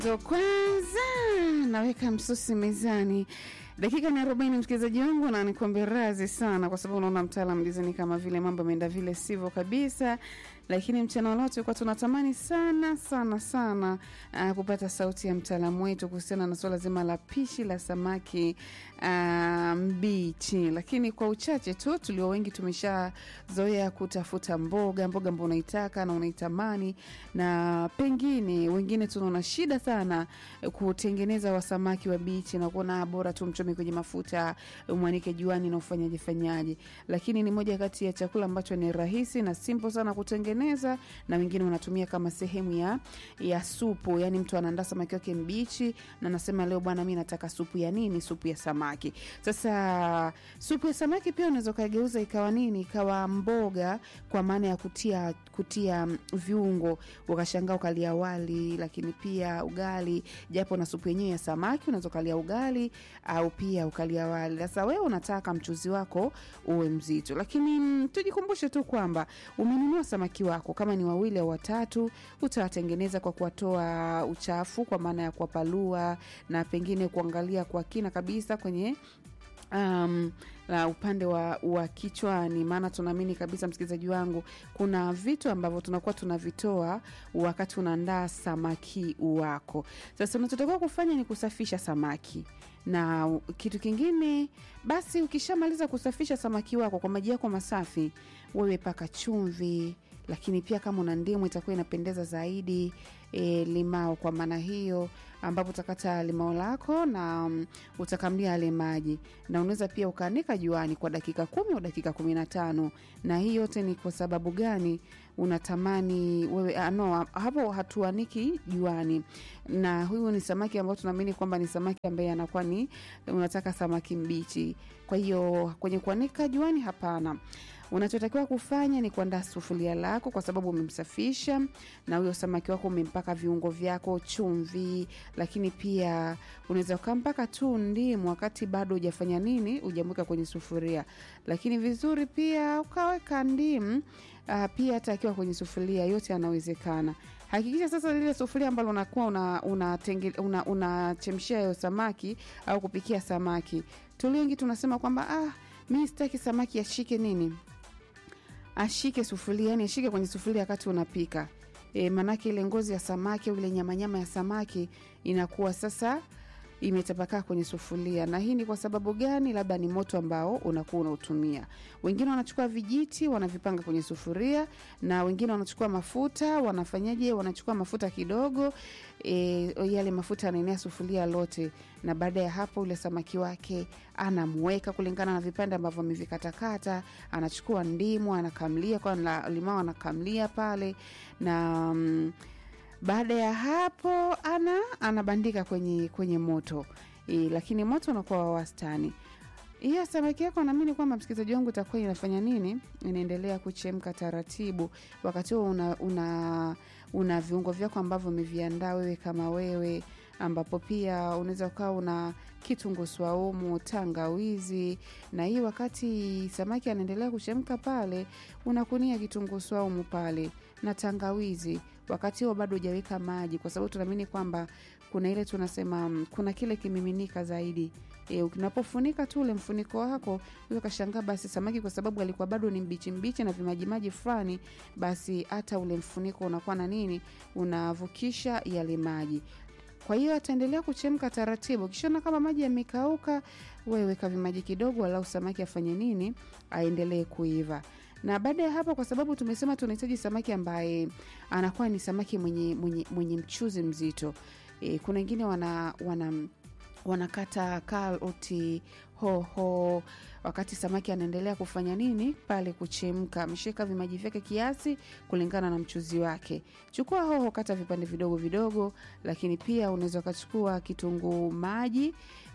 Ndo kwanza naweka msosi mezani. Dakika ni arobaini, msikilizaji wangu, na nikuambia razi sana, kwa sababu unaona mtaalam dizani kama vile mambo ameenda vile sivyo kabisa, lakini mchana wa leo tulikuwa tunatamani sana sana sana uh, kupata sauti ya mtaalamu wetu kuhusiana na suala zima la pishi la samaki uh, mbichi, lakini kwa uchache tu tulio wengi tumeshazoea kutafuta mboga mboga ambao unaitaka na unaitamani, na pengine wengine tunaona shida sana kutengeneza wa samaki wa bichi na kuona bora tu mchome kwenye mafuta mwanike juani na ufanyaje fanyaje, lakini ni moja kati ya chakula ambacho ni rahisi na simple sana kutengeneza, na wengine wanatumia kama sehemu ya ya supu. Yani mtu anaandaa samaki wake mbichi na anasema leo bwana, mi nataka supu ya nini? Supu ya samaki. Sasa supu ya samaki pia unaweza ukageuza ikawa nini? Ikawa mboga, kwa maana ya kutia kutia viungo, ukashangaa ukalia wali, lakini pia ugali, japo na supu yenyewe ya samaki unaweza ukalia ugali au pia ukalia wali. Sasa wewe unataka mchuzi wako uwe mzito, lakini mm, tujikumbushe tu kwamba umenunua samaki wako, kama ni wawili au watatu, utawatengeneza kwa kuwatoa uchafu, kwa maana ya kuwapalua na pengine kuangalia kwa kina kabisa kwenye um, la upande wa, wa kichwani, maana tunaamini kabisa, msikilizaji wangu, kuna vitu ambavyo tunakuwa tunavitoa wakati unaandaa samaki wako. Sasa unachotakiwa kufanya ni kusafisha samaki na kitu kingine basi, ukishamaliza kusafisha samaki wako kwa maji yako masafi, wewe paka chumvi, lakini pia kama una ndimu itakuwa inapendeza zaidi. E, limao kwa maana hiyo, ambapo utakata limao lako na um, utakamlia yale maji, na unaweza pia ukaanika juani kwa dakika kumi au dakika kumi na tano. Na hii yote ni kwa sababu gani? Unatamani wewe ah, no, hapo hatuaniki juani, na huyu ni samaki ambao tunaamini kwamba ni samaki ambaye anakuwa ni unataka samaki mbichi. Kwa hiyo kwenye kuanika juani, hapana. Unachotakiwa kufanya ni kuandaa sufuria lako, kwa sababu umemsafisha na huyo samaki wako umempaka viungo vyako, chumvi, lakini pia unaweza ukampaka tu ndimu wakati bado hujafanya nini, hujamweka kwenye sufuria. Lakini vizuri pia ukaweka ndimu uh, pia hata akiwa kwenye sufuria, yote yanawezekana. Hakikisha sasa lile sufuria ambalo unakuwa unachemshia una, una, una hiyo samaki au kupikia samaki, tulio wengi tunasema kwamba ah, mi sitaki samaki ashike nini ashike sufuria, yani ashike kwenye sufuria wakati unapika e, maanake ile ngozi ya samaki au ile nyamanyama ya samaki inakuwa sasa imetapakaa kwenye sufuria. Na hii ni kwa sababu gani? Labda ni moto ambao unakuwa unautumia. Wengine wanachukua vijiti wanavipanga kwenye sufuria, na wengine wanachukua mafuta, wanafanyaje? Wanachukua mafuta kidogo e, yale mafuta yanaenea sufuria lote, na baada ya hapo ule samaki wake anamweka kulingana na vipande ambavyo amevikatakata. Anachukua ndimu anakamlia kwa limao, anakamlia pale na mm, baada ya hapo ana anabandika kwenye kwenye moto e, lakini moto unakuwa wa wastani. Hiyo samaki yako naamini kwamba msikilizaji wangu itakuwa inafanya nini, inaendelea kuchemka taratibu. Wakati huo una, una, una viungo vyako ambavyo umeviandaa wewe kama wewe, ambapo pia unaweza ukawa una kitunguu swaumu, tangawizi. Na hii wakati samaki anaendelea kuchemka pale, unakunia kitunguu swaumu pale na tangawizi wakati huo bado hujaweka maji, kwa sababu tunaamini kwamba kuna ile tunasema kuna kile kimiminika zaidi. E, unapofunika tu ule mfuniko wako ukashangaa, basi samaki kwa sababu alikuwa bado ni mbichi mbichi na vimajimaji fulani, basi hata ule mfuniko unakuwa na nini, unavukisha yale maji. Kwa hiyo ataendelea kuchemka taratibu. Ukishaona kama maji yamekauka, wewe weka vimaji kidogo, walau samaki afanye nini, aendelee kuiva na baada ya hapo, kwa sababu tumesema tunahitaji samaki ambaye anakuwa ni samaki mwenye, mwenye, mwenye mchuzi mzito e, kuna wengine wana, wana wanakata karoti, hoho wakati samaki anaendelea kufanya nini pale kuchemka. Ameshaweka vimaji vyake kiasi kulingana na mchuzi wake. Chukua hoho, kata vipande vidogo vidogo, lakini pia unaweza ukachukua kitunguu maji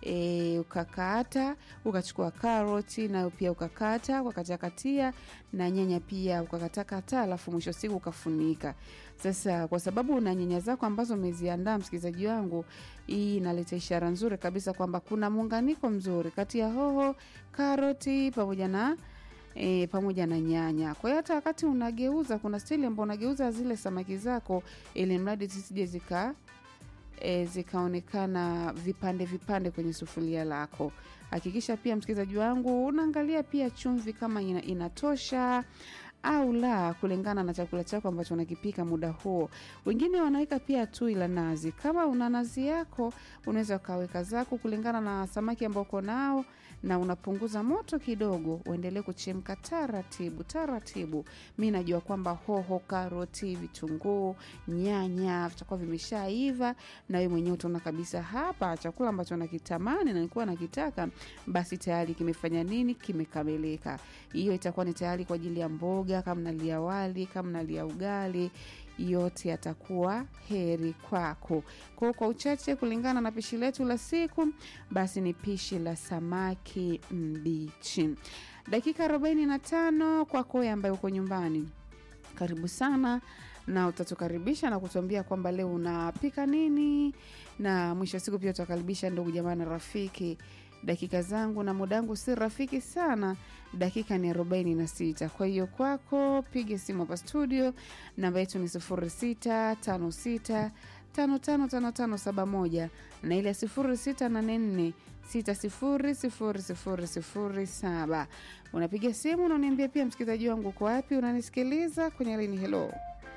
e, ukakata, ukachukua karoti nayo pia ukakata ukakatakatia, na nyanya pia ukakatakata, alafu mwisho siku ukafunika. Sasa kwa sababu una nyanya zako ambazo umeziandaa, msikilizaji wangu, hii inaleta ishara nzuri kabisa kwamba kuna muunganiko mzuri kati ya hoho, karoti pamoja na e, pamoja na nyanya. Kwa hiyo hata wakati unageuza, kuna stili ambao unageuza zile samaki zako, ili mradi zisije zika e, zikaonekana vipande vipande kwenye sufuria lako. Hakikisha pia msikilizaji wangu unaangalia pia chumvi kama ina, inatosha au la kulingana na chakula chako ambacho unakipika muda huo. Wengine wanaweka pia tui la nazi. Kama una nazi yako, unaweza ukaweka zako kulingana na samaki ambao uko nao, na unapunguza moto kidogo, uendelee kuchemka taratibu taratibu. Mi najua kwamba hoho, karoti, vitunguu, nyanya vitakuwa vimeshaiva, na wewe mwenyewe utaona kabisa hapa chakula ambacho nakitamani na nilikuwa nakitaka, basi tayari kimefanya nini, kimekamilika. Hiyo itakuwa ni tayari kwa ajili ya mboga, kama nalia wali, kama nalia ugali yote yatakuwa heri kwako. Kwa kwa uchache, kulingana na pishi letu la siku, basi ni pishi la samaki mbichi. Dakika arobaini na tano kwako wewe ambaye uko nyumbani, karibu sana na utatukaribisha na kutuambia kwamba leo unapika nini, na mwisho wa siku pia utakaribisha ndugu jamaa na rafiki dakika zangu na muda wangu si rafiki sana, dakika ni arobaini na sita. Kwa hiyo kwako, piga simu hapa studio, namba yetu ni sifuri sita tano sita tano tano tano tano saba moja na ile sifuri sita nane nne sita sifuri sifuri sifuri sifuri saba. Unapiga simu unaniambia pia msikilizaji wangu uko wapi, unanisikiliza kwenye lini. Helo,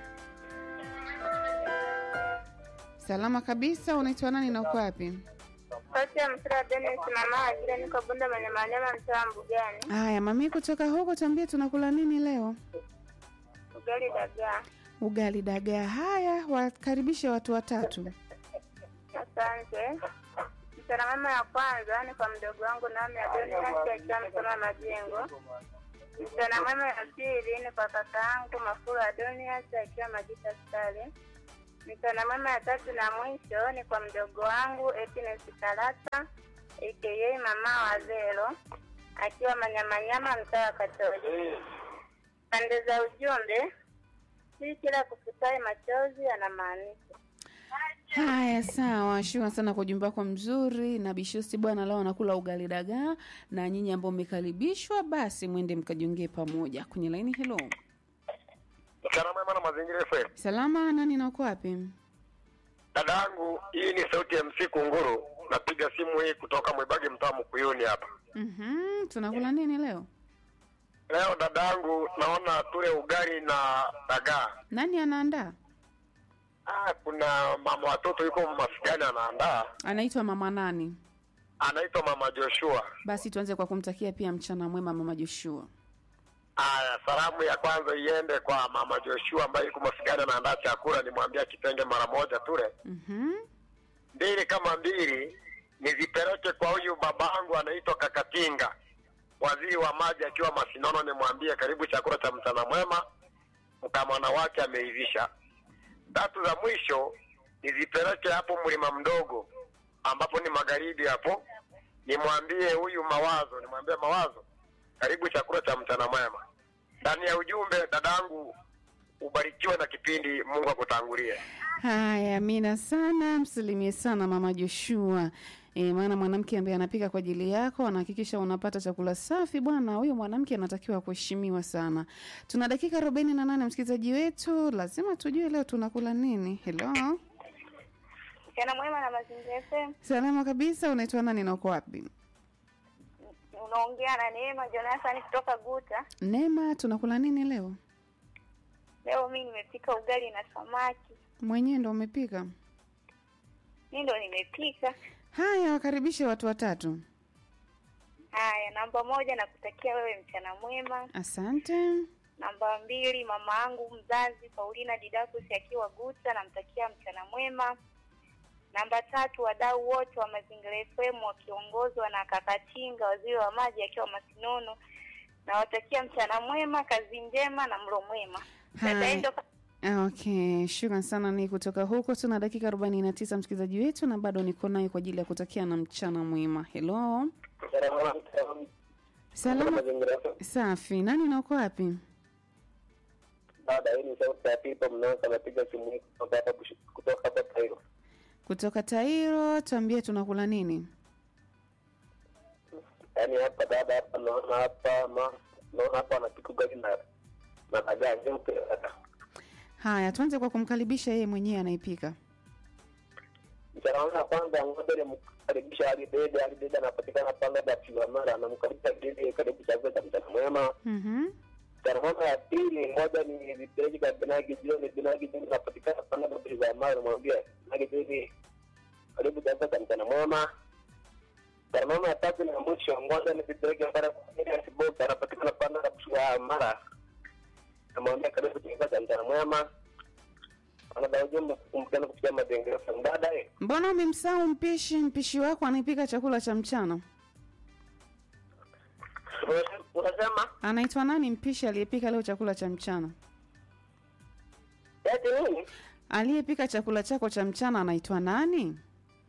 salama kabisa. Unaitwa nani na uko wapi? Sauti ya Msira Dennis mama ajira niko Bunda Manyamanyama mtaa Mbugani. Haya, mami kutoka huko, tuambie tunakula nini leo? Ugali dagaa. Ugali dagaa. Haya, wakaribishe watu watatu. Asante. Mchana mama ya kwanza ni kwa mdogo wangu Naomi Adonias akiwa Msoma Majengo. Mchana mama ya pili ni kwa kaka yangu Mafuru Adonias akiwa Majita Stari. Mchana mama ya tatu na mwisho ni kwa mdogo wangu Happiness Kalata aka mama wa Zero akiwa Manyamanyama mtaa wa Katoli. Pande za ujumbe, si kila kufutaye machozi anamaanisha Haya, sawa. Shukran sana kwa ujumbe wako mzuri. Na Bishosti bwana, leo anakula ugali dagaa, na nyinyi ambao mmekaribishwa, basi mwende mkajiongee pamoja kwenye laini. Helo, Mchana mwema na mazingira FM. salama. Nani na uko wapi? Dada yangu, hii ni sauti ya MC Kunguru. Napiga simu hii kutoka Mwibage mtaa Mkuyuni hapa. Mhm, tunakula nini leo? Leo dada yangu, naona tule ugali na dagaa. Nani anaandaa? Ah, kuna mama watoto yuko masikani anaandaa, Anaitwa mama nani? anaitwa mama Joshua. Basi tuanze kwa kumtakia pia mchana mwema mama Joshua. Aya, salamu ya kwanza iende kwa mama Joshua ambaye yuko masikani anaandaa chakula, nimwambia kitenge mara moja tule. Mhm. mbili kama mbili nizipeleke kwa huyu babangu anaitwa Kakatinga, waziri wa maji akiwa Masinono, nimwambie karibu chakula cha mchana mwema, mkamwana wake ameivisha. Tatu za mwisho nizipeleke hapo mlima mdogo ambapo ni magharibi hapo, nimwambie huyu Mawazo, nimwambie Mawazo, karibu chakula cha mchana mwema. Ndani ya ujumbe, dadangu, ubarikiwe na kipindi, Mungu akutangulie. Haya, amina sana, msalimie sana mama Joshua. E, maana mwanamke ambaye anapika kwa ajili yako anahakikisha unapata chakula safi bwana. Huyo mwanamke anatakiwa kuheshimiwa sana. Tuna dakika arobaini na nane msikilizaji wetu, lazima tujue leo tunakula nini. Helo, mchana mwema na mazingira FM. salama kabisa. Unaitwa nani na uko wapi? Unaongea na Neema Jonathan kutoka Guta. Neema, tunakula nini leo? Leo mimi nimepika ugali na samaki. Mwenyewe ndo umepika? Mimi ndo nimepika. Haya, wakaribishe watu watatu. Haya, namba moja nakutakia wewe mchana mwema. Asante. Namba mbili mama yangu mzazi Paulina Didakus akiwa Guta, namtakia mchana mwema. Namba tatu wadau wote wa Mazingira FM wakiongozwa na Kakatinga, waziri wa maji akiwa Masinono, nawatakia mchana mwema, kazi njema na mlo mwema. Dada Hai. Endo, Ah, Okay, shukran sana. Ni kutoka huko, tuna dakika arobaini na tisa msikilizaji wetu, na bado niko naye kwa ajili ya kutakia na mchana mwema. Helo, salama, safi. Nani na uko wapi? Dada, hii ni sauti ya Pipo Mnosa, anapiga simu hii kutoka hapa Bush- kutoka hapa Cairo. Kutoka Tairo, tuambie tunakula nini? Yaani hapa dada, hapa naona hapa ma naona hapa anapika ugali na na dagaa nyeupe dada. Haya, tuanze kwa kumkaribisha yeye mwenyewe anaipika. mchana mwema kwanza ngoja nimkaribisha Ali Dede. Ali Dede anapatikana pale Batilamara, namkaribisha Dede karibu chakula cha mchana mwema. Mhm. Mchana mwema ya pili, ngoja ni vipeleke kwa Binagi Jioni. Binagi Jioni anapatikana pale Batilamara, namwambia Binagi Jioni karibu chakula cha mchana mwema. Mchana mwema ya tatu na mwisho, ngoja ni vipeleke pale kwa Elias Boka, anapatikana pale Batilamara, namwambia karibu chakula cha mchana mwema. Anadai ujumbe kukumbukana kupitia madengo baadaye Mbona umemsahau mpishi? Mpishi wako anaipika chakula cha mchana, unasema anaitwa nani? Mpishi aliyepika leo chakula cha mchana, eti nini? aliyepika chakula chako cha mchana anaitwa nani?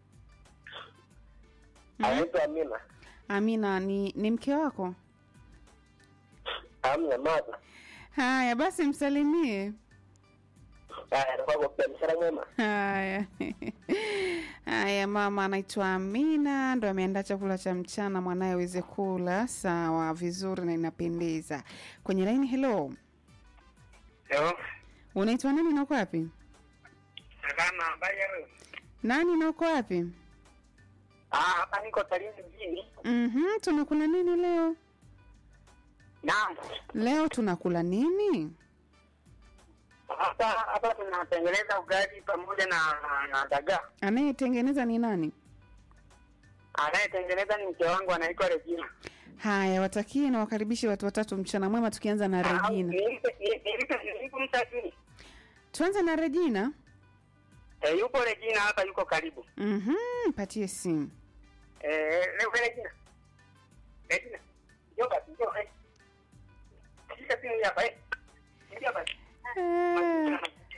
Anaitwa Amina. Amina, ni ni mke wako? Amina Maza. Haya basi, msalimie. Haya, nakuwa kwa mshara mwema. Haya haya, mama anaitwa Amina, ndo ameandaa chakula cha mchana mwanaye aweze kula. Sawa, vizuri na inapendeza. Kwenye laini, hello, Yo, unaitwa nani na uko wapi? salama habari ya wewe? Nani na uko wapi? Ah, hapa niko Tarime mjini. Mhm, tunakula nini leo? Naam. Leo tunakula nini? Hapa hapa tunatengeneza ugali pamoja na na dagaa. Anayetengeneza ni nani? Anayetengeneza ni mke wangu anaitwa Regina. Haya, watakie na wakaribishe watu watatu mchana mwema, tukianza na Regina. Nilipe nilipe nilipe mtakini. Tuanze na Regina. Eh, yupo Regina hapa yuko karibu. Mhm, patie simu. Eh, leo Regina. Regina. Njoo basi, njoo. Eh. Shika simu hii hapa eh. Ingia hapa. Eh,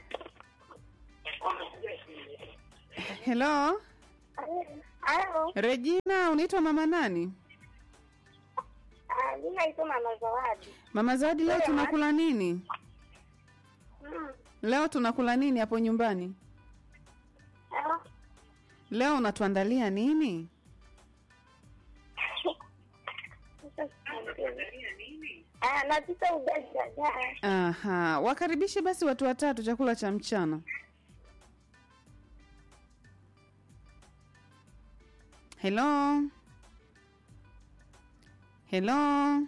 hello Halo, Regina, unaitwa mama nani? ah, mi naitwa Mama Zawadi. Mama Zawadi, leo Wewe, tunakula nini? Mm. Leo tunakula nini hapo nyumbani? Halo. Leo unatuandalia nini? Ah, napika ugali dagaa. Aha, wakaribishe basi watu watatu chakula cha mchana. Hello. Hello.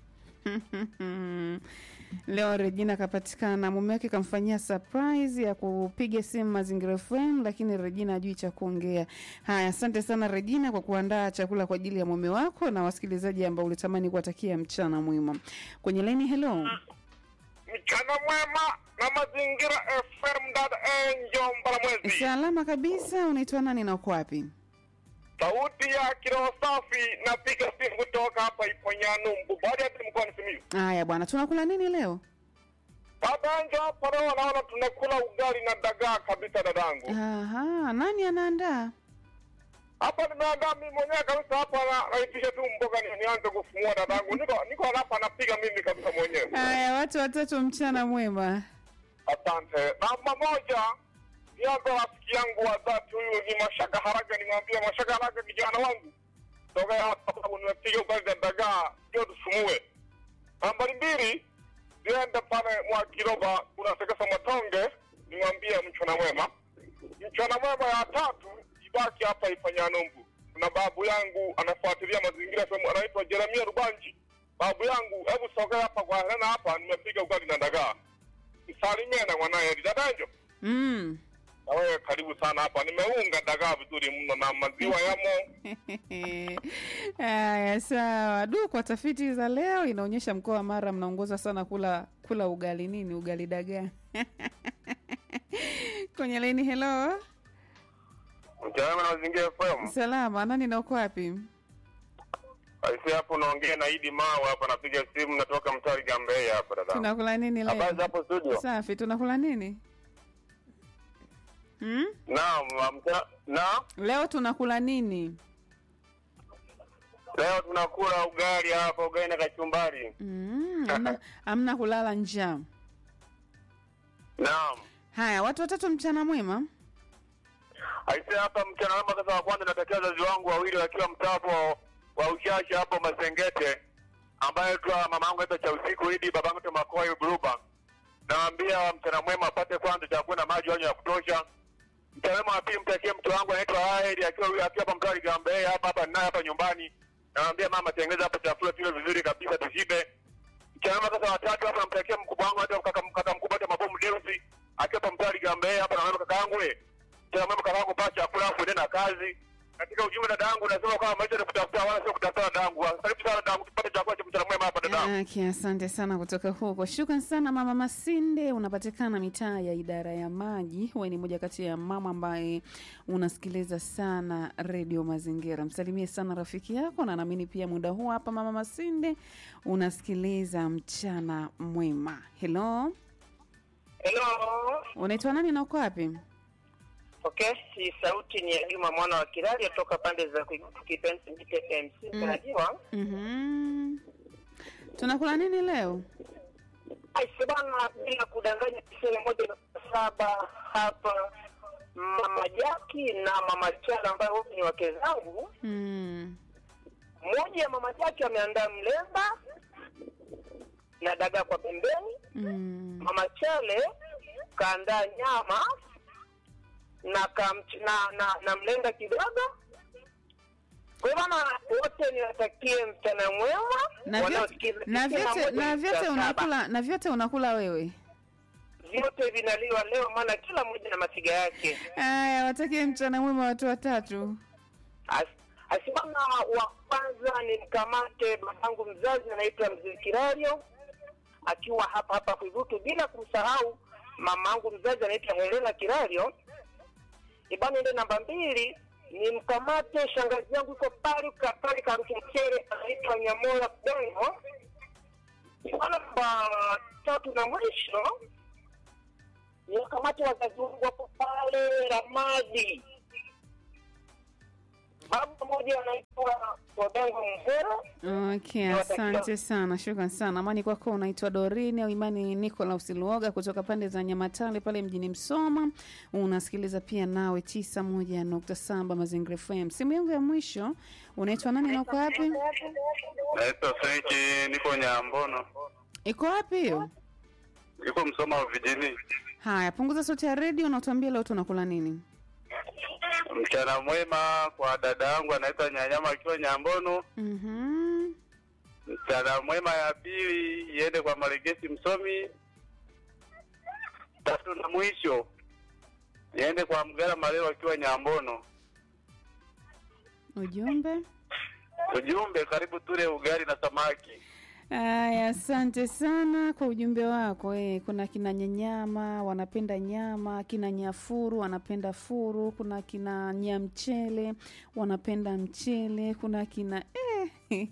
Leo Regina kapatikana, mume wake kamfanyia surprise ya kupiga simu Mazingira FM, lakini Regina hajui cha kuongea. Haya, asante sana Regina kwa kuandaa chakula kwa ajili ya mume wako na wasikilizaji ambao ulitamani kuwatakia mchana mwema. Kwenye laini, hello. Mchana mwema na mazingira FM dada Angel Mbalamwezi. Salama kabisa, unaitwa nani na uko wapi? Sauti ya kiroho safi napiga simu kutoka hapa Iponyanumbu. Baada ya mkoani Simiyu. Haya bwana, tunakula nini leo? Dada Angel hapa leo naona tunakula ugali na dagaa kabisa dadangu. Aha, nani anaandaa? Hapa nimeandaa mimi mwenyewe kabisa hapa na naitisha tu mboga ni, nianze kufumua dadangu. Niko niko hapa napiga mimi kabisa mwenyewe. Haya, watu watatu, mchana mwema. Asante. Namba moja, nianza rafiki yangu wa dhati, huyu ni Mashaka Haraga. Nimwambia Mashaka Haraga, kijana wangu, toka hapa sababu nimepiga ugali na dagaa, ndio tufumue. Nambari mbili, niende pale mwa Kiroba, kuna sekesa Matonge, nimwambie mchana mwema. Mchana mwema ya tatu, ibaki hapa Ifanyanumbu. Kuna babu yangu anafuatilia mazingira sehemu, anaitwa Jeremia Rubanji. Babu yangu, hebu sogea hapa kwa Helena hapa, nimepiga ugali na dagaa msalimie na mwanaye Dadanjo. Mm. Na wewe karibu sana hapa, nimeunga dagaa vizuri mno na maziwa yamo. Haya, sawa. Du, kwa tafiti za leo inaonyesha mkoa wa Mara mnaongoza sana kula kula ugali nini, ugali dagaa. Kwenye laini, hello. Mtaalamu na mazingira FM. Salama, nani na uko wapi? Aisi hapo unaongea na Idi Mawa hapa, napiga simu natoka mtari Gambea hapa dada. Tunakula nini Habari za leo? hapo studio? Safi, tunakula nini? Hmm? Naam, mta, na Leo tunakula nini? leo tunakula ugali hapa, ugali na kachumbari. Mm, amna, amna kulala njaa. Naam. Haya, watu watatu, mchana mwema. Aisi hapa mchana wema kasa wa kwanza natakia wazazi wangu wawili wakiwa mtapo wa uchache hapo Masengete, ambaye tu mama yangu aitwa cha usiku Idi, baba yangu Makoi Buruba. Naambia mchana mwema apate kwanza chakula na maji wanywe ya kutosha. Mchana mwema wa pili mtakie mtu wangu anaitwa Aheri akiwa akiwa hapa mtaa Ligambee hapa hapa naye hapa nyumbani. Namwambia mama tengeneza hapo chakula kile vizuri kabisa tushibe. Mchana mwema sasa watatu hapa namtakia mkubwa wangu hata kaka kaka mkubwa hata mabomu Deusi akiwa hapa mtaa Ligambee hapa namwambia kaka yangu we. Mchana mwema kaka yangu pata chakula afu ende na kazi. Katika ujumbe dada yangu nasema kama maisha ni kutafuta wala sio kutafuta dada yangu. Karibu sana dada yangu tupate chakula cha mchana mwema hapa dada yangu. Aki, asante sana kutoka huko. Shukran sana mama Masinde, unapatikana mitaa ya idara ya maji. Wewe ni moja kati ya mama ambaye unasikiliza sana redio Mazingira. Msalimie sana rafiki yako, na naamini pia muda huu hapa mama Masinde unasikiliza mchana mwema. Hello, Hello. unaitwa nani na uko wapi? Okay, si sauti ni ya Juma mwana wa Kirali toka pande za Kipenzi Mite MC. Mm. Unajua? Mhm. Tunakula nini leo? Aise bana, bila kudanganya tisini moja nukta saba hapa Mama Jaki na Mama Chala ambayo wote ni wake zangu. Mm. Mmoja ya Mama Jaki ameandaa mlemba na dagaa kwa pembeni. Mm. Mama Chale kaandaa nyama na, kamch, na, na, na mlenda kidogo. Kwa hiyo bana, wote niwatakie mchana mwema. Na vyote wanaosikiza na tisini vyote moja na nukta vyote saba. unakula na vyote unakula wewe. vyote vinaliwa leo, maana kila mmoja na masiga yake. Aya, watakie mchana mwema watu watatu. As- Asimama wa kwanza ni mkamate babangu mzazi anaitwa Mzee Kirario akiwa hapa hapa Kwivutu, bila kumsahau mamangu mzazi anaitwa Helena Kirario. Ibana ile namba mbili ni mkamate shangazi yangu iko pale ka- pale Karuki Mchere anaitwa Nyamola Dongo. Ibana namba tatu na mwisho ni wakamate wazazi wangu wako pale Ramadi baba mmoja anaitwa Odango Mhero. Okay, Nawatakia- asante sana, shukran sana. Amani kwako, unaitwa Dorini au Imani Nicolaus Luoga kutoka pande za Nyamatale pale mjini Msoma. Unasikiliza pia nawe tisa moja nukta saba Mazingira FM. Simu yangu ya mwisho, unaitwa nani na uko wapi? Naitwa Frenki, niko Nyambono, Iko wapi hiyo? niko Msoma vijijini. Haya, punguza sauti ya redio na utuambie leo tunakula nini. Mchana mwema kwa dada yangu anaitwa Nyanyama akiwa Nyambono. Mhm. Mchana mwema ya pili iende kwa Maregesi Msomi. Tatu na mwisho iende kwa Mgara Malelo akiwa Nyambono. Ujumbe. Ujumbe, karibu tule ugali na samaki. Aya, asante sana kwa ujumbe wako. Eh, kuna kina nyanyama wanapenda nyama, kina nyafuru wanapenda furu, kuna kina nyamchele wanapenda mchele, kuna kina eh,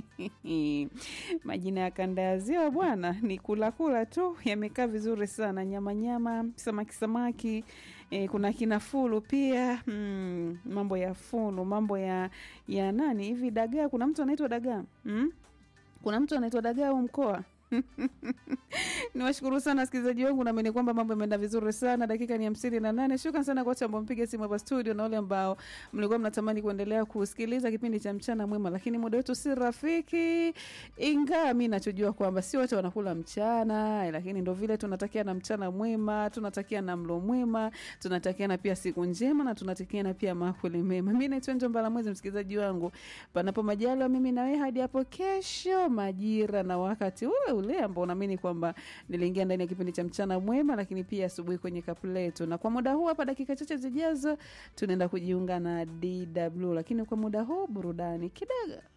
majina ya kanda ya ziwa bwana, ni kula kula tu, yamekaa vizuri sana. Nyama nyama, samaki samaki E, kuna kina fulu pia mm, mambo ya fulu, mambo ya ya nani hivi dagaa. Kuna mtu anaitwa dagaa mm? kuna mtu anaitwa dagaa au mkoa niwashukuru sana wasikilizaji wangu naamini kwamba mambo yameenda vizuri sana dakika ni hamsini na nane shukran sana kwa wote ambao mpiga simu hapa studio na wale ambao mlikuwa mnatamani kuendelea kusikiliza kipindi cha mchana mwema lakini muda wetu si rafiki ingawa mi nachojua kwamba si wote wanakula mchana lakini ndo vile tunatakia na mchana mwema tunatakia na mlo mwema tunatakiana pia siku njema na tunatakiana pia makuli mema mi naitwa njombala mwezi msikilizaji wangu panapo majaliwa mimi nawe hadi hapo kesho majira na wakati ule ule ambao naamini kwamba niliingia ndani ya kipindi cha mchana mwema lakini pia asubuhi kwenye kapu letu na kwa muda huu hapa dakika chache zijazo tunaenda kujiunga na dw lakini kwa muda huu burudani kidogo